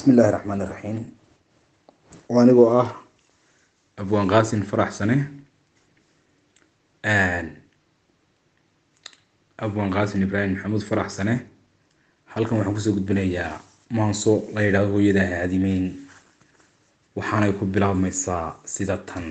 bismillaahi raxmaani raxiim anigoo ah abwaan qaasin faraxsane abwaan qaasin ibraahim maxamuud faraxsane halkan waxaan kusoo gudbinayaa maanso la yidhaahdo hooyada haadimeyn waxaanay ku bilaabmaysaa sida tan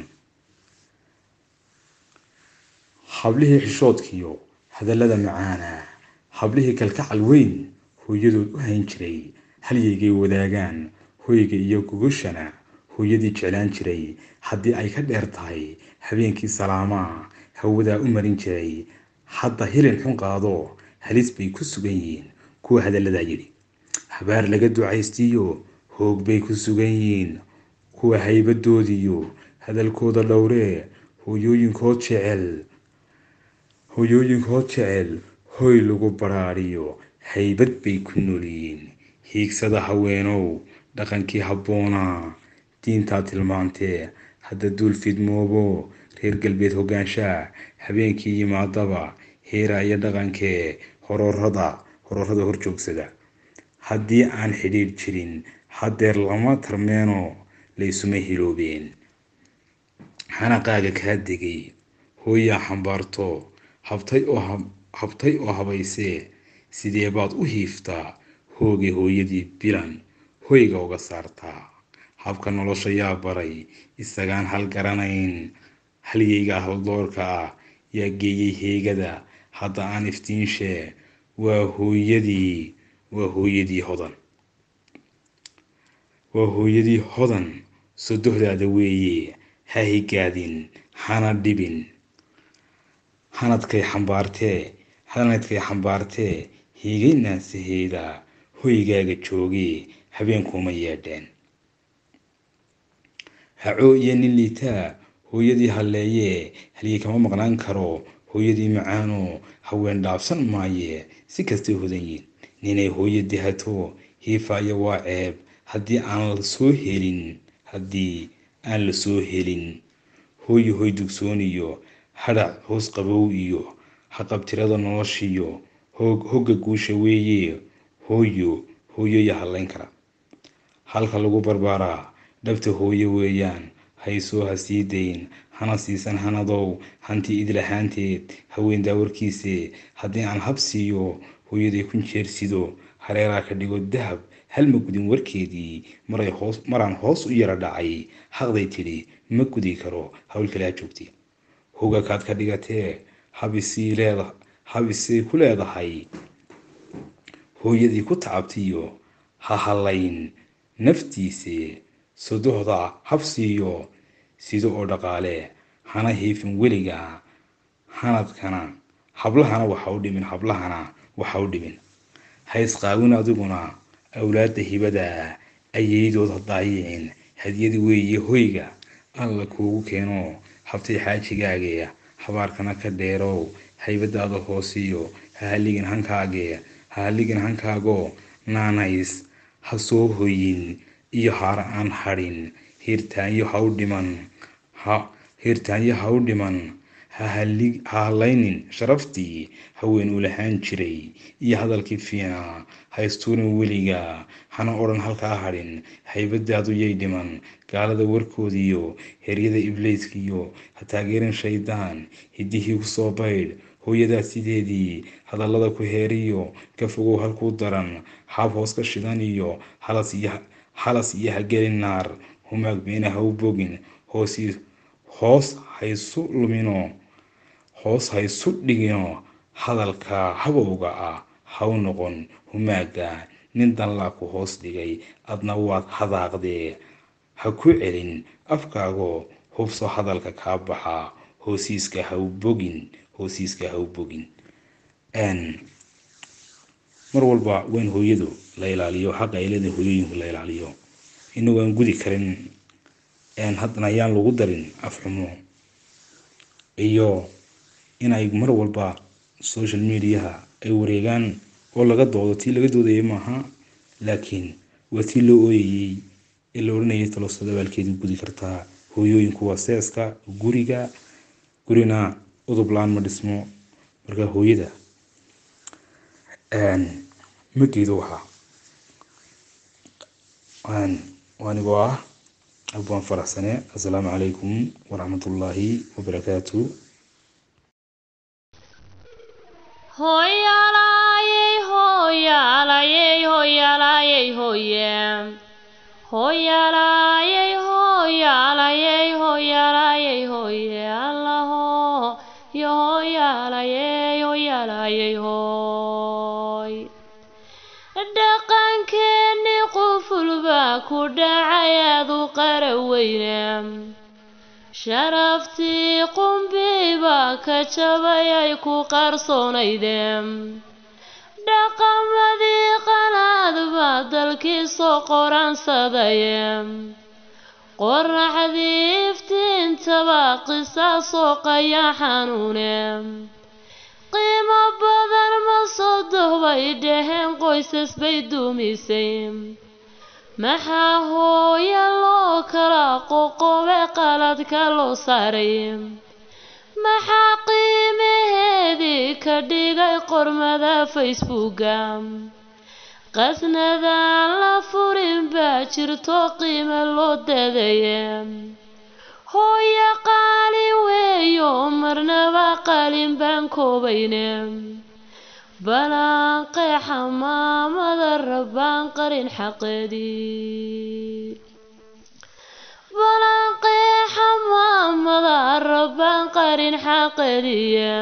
hablihii xishoodkiyo hadallada macaana hablihii kalkacal weyn hooyadood u hayn jiray halyaygay wadaagaan hoyga iyo gogoshana hooyadii jeclaan jiray haddii ay ka dheer tahay habeenkii salaamaa hawadaa u marin jiray hadda hilin xun qaado halis bay ku sugan yihiin kuwa hadalladaa yidhi habaar laga ducaystiyo hoog bay ku sugan yihiin kuwa haybadoodiyo hadalkooda dhowree hooyooyinkood jecel hooyooyinkood jecel hoy lagu baraariyo haybad bay ku noolyihiin hiigsada haweenow dhaqankii habboonaa diintaa tilmaantee hadda duul fidmoobo reer galbeed hogaanshaa habeenkii yimaadaba heera iyo dhaqankee hororada hororada horjoogsada haddii aan xidhiidh jirin haddeer lama tarmeeno laysuma hiloobeen xanaqaaga kaa degay hooyaa xambaarto habtay oo habtay oo habaysee sidee baad u hiiftaa hoogay hooyadii bilan hoyga uga saartaa habka nolosha yaa baray isagaan hal garanayn halyayga haldoorka ah yaa geeyey heegada hadda aan iftiinshee waa hooyadii waa hooyadii hodan waa hooyadii hodan sodohdaada weeye ha higaadin hana dhibin hanadkay xambaartee hanadkay xambaartee hiigay naansaheeda hoygaaga joogee habeenkuuma yeedheen hacoo iyo nin liitaa hooyadii halleeyee halyay kama maqnaan karo hooyadii macaanoo haween dhaafsan maaye si kastay hodan yiin ninay hooyo dihato hiifaayo waa ceeb haddii aan la soo helin haddii aan la soo helin hooyo hoy dugsooniyo hadhac hoos qabow iyo haqabtirada noloshiyo hoog hogga guusha weeye hooyo hooyoya hadlayn kara halka lagu barbaaraa dhabta hooyo weeyaan haysoo ha sii dayn hana siisan hanadow hanti idlahaanteed haween daawarkiise haddii aan hab siiyo hooyaday kun jeersido hareeraa ka dhigo dahab hal ma gudin warkeedii maray hoos maraan hoos u yara dhacay haqday tidhi ma gudi karo hawl kalaa joogtay hogakaad ka dhigatee habisii leeda habisay ku leedahay hooyadii ku tacabtiyo ha hallayn naftiise sodohda habsiiyo sida oo dhaqaale hana hiifin weliga hanadkana hablahana waxa u dhimin hablahana waxa u dhimin haysqaawin adiguna awlaadda hibada ayaydood hadaayicin hadiyad weeye hoyga alla kuugu keeno habtay xaajigaagee habaarkana ka dheerow haybadaada hoosiyo ha haligin hankaagee ha haligin hankaago naanays ha soo hoyin iyo haara aan hadhin hiirtaanyo ha u dhiman ha hiirtaanyo ha u dhiman ha hallaynin sharaftii haween uu lahaan jiray iyo hadalkii fiinaa ha istuurin weliga hana odhan halkaa hadhin haybadaadu yay dhiman gaalada warkoodiyo heryada ibleyskiyo ha taageerin shaydaan hiddihii kusoo baydh hooyadaa sideedii hadallada ku heeriyo ka fogow halkuu daran haab hoos ka shidan iyo halas iyo hagelin naar humaag beena ha u bogin hoos haysu lumino hoos haysu dhigino hadalka habowga ah ha u noqon humaaga nin danlaa ku hoos dhigay adna waad hadaaqdee ha ku celin afkaago hubso hadalka kaa baxa hoosiiska ha u bogin hoosiiska ha u bogin mar walba waa in hooyadu la ilaaliyo xaqa ay leedahay hooyooyinku la ilaaliyo inagoo aan gudi karin haddana ayaan lagu darin afxumo iyo inay mar walba social mediaha ay wareegaan oo laga doodo tii laga doodayay maaha laakiin waa tii loo ooyayey ee la odhanayay talosada baalkeedii gudi kartaa hooyooyinku waa seeska guriga gurina udublaan ma dhismo marka hooyada ma geedo waxaa anigoo ah abwaan faraxsane assalaamu calaykum waraxmatullaahi wabarakaatu Hoyalaye, hoyalaye, hoyalaye, hoye. Hoyalaye, hoyalaye, hoyalaye, hoye. Allaho, yo hoyalaye, hoyalaye, hoy. dhaqankeeni qufulbaa ku dhacay aadu qaraweyne sharaftii qumbiibaa ka jabay ay ku qarsoonaydeen dhaqamadii qalaad baa dalkii soo qoransadaya qoraxdii iftiintabaa qisaasoo qayaa xanuune qiimo badan ma soo dohbay dhaheen qoysas bay duumisay maxaa hooya loo kala qoqobe qaladka loo saaray maxaa qiimaheedii ka dhigay qormada facebooka qasnadaan la furin baa jirto qiimo loo dadaya hooya qaali weeyo marnaba qalin baan koobayne balaanqeexa maamada rabbaan qarin xaqeedii balaanqeexa maamada rabbaan qarin xaqeediye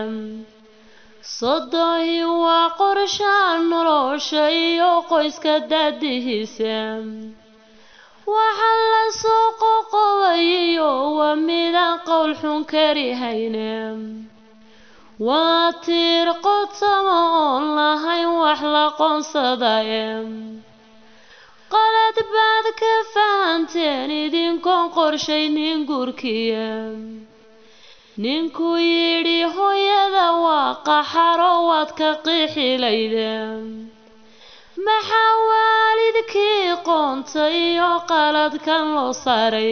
sodohi waa qorshaa nolosha iyo qoyska daadihiisa waxa la soo qoqobayiyo waa midaan qowl xun kari hayne waa tiir qotama oon lahayn wax la qoonsadaye qalad baad ka fahanteen idinkoon qorshaynin guurkiya ninkuu yidhi hooyada waa qaxaro waad ka qiixilayde maxaa waalidkii qoonta iyo qaladkan loo saaray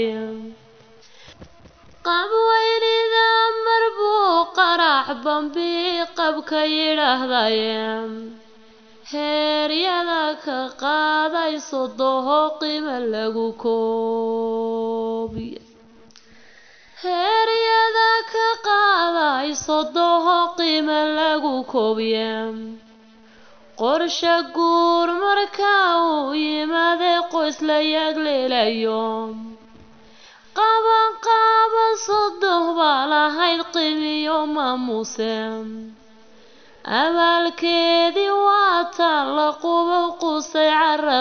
qabweynida mar buu qarax bambi qabka yidhaahdaye heeryada ka qaaday sodoho qiimo lagu koobiye heeryada ka qaaday sodoho qiimo lagu koobiye qorshe guur marka uu yimaadee qoys la yagleelayo qaban qaaban sodoh baa lahayd qiimiyo maamuse abaalkeedii waa taan la qubo qusay cara